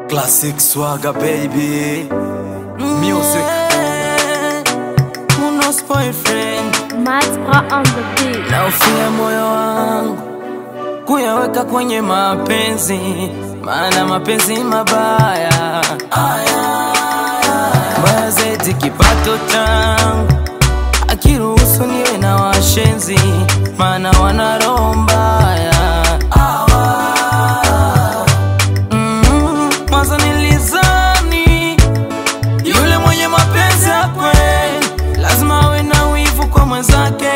Classic swagger baby Music Unos boyfriend Max Bra on the beat. na ufia moyo wangu kuyaweka kwenye mapenzi, maana mapenzi mabaya mbaya zaidi kipato changu akiruhusu niwe na washenzi, maana wana roho mbaya Mm, mwanzo nilizani yule mwenye mapenzi ya kweli lazima awe na wivu kwa mwenzake.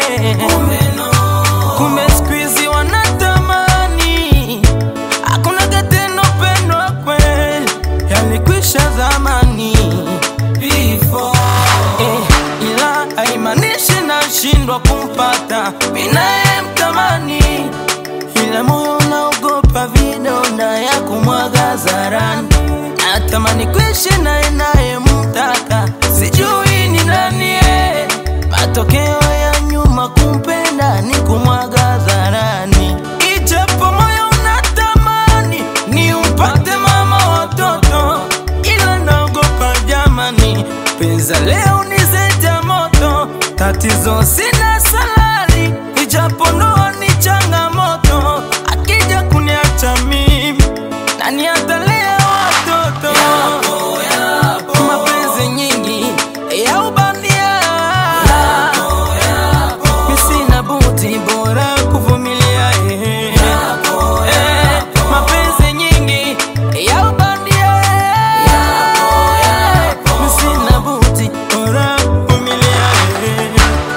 Kumbe siku hizi wanatamani hakuna tena upendo wa kweli, yalikwisha zamani before. Eh, ila haimaanishi nashindwa kumpata minaye mtamani, ila moyo unaogopa vidonda ya kumwaga zarani. Natamani kuishi naye naye mtaka, sijui ni nani eh. Matokeo ya nyuma kumpenda ni kumwaga zarani, ijapo moyo unatamani ni umpate mama watoto, ila naogopa jamani, penza leo ni zeja moto, tatizo sina salari, ijapo ndoa ni changamoto, akija kuniacha mimi nani atalea watoto? Mapenzi nyingi ya ubandia, mi sina buti, bora kuvumilia. eh. Eh, mapenzi nyingi ya ubandia, mi sina buti, bora kuvumilia. eh.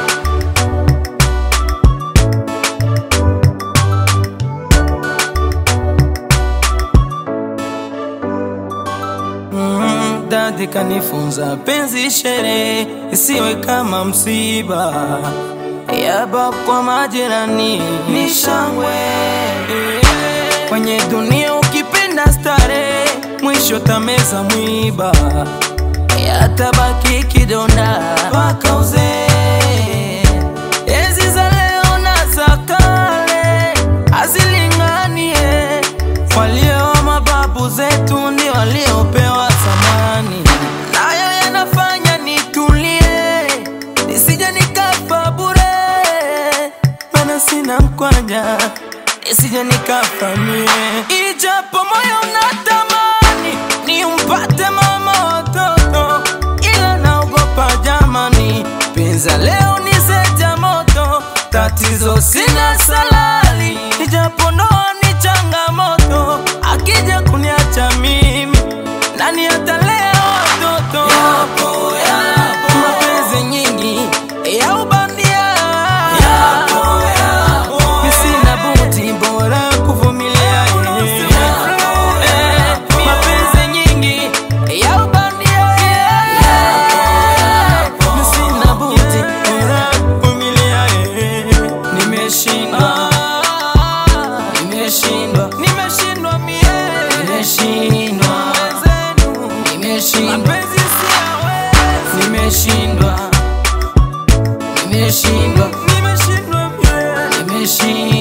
Mm, dadi kanifunza penzi sherehe isiwe kama msiba yaba kwa majirani ni shangwe kwenye dunia ukipenda stare mwisho tameza mwiba yatabaki kidonda mpaka uzee Enzi za leo na za kale hazilinganie, walio mababu zetu ndio waliopewa thamani, nayo yanafanya nitulie, nisije nikafa bure, maana sina mkwanja, nisije nikafa mie, ijapo moyo unatamani nimpate mama watoto, ila naogopa jamani, penza leo ni zeja moto, tatizo sina salari, ijapo ndoa ni changamoto, akija kuniacha mimi nani atalea watoto? Mapenzi nyingi ya ubandia, mi sina buti, bora kuvumilia. Eh, mapenzi nyingi ya ubandia, mi sina buti, bora kuvumilia. Nimeshindwa, nimeshindwa, nimeshindwa mie, nimeshindwa, nimeshindwa, mapenzi siyawezi, nimeshindwa, nimeshindwa, nimeshindwa mie, nimeshindwa.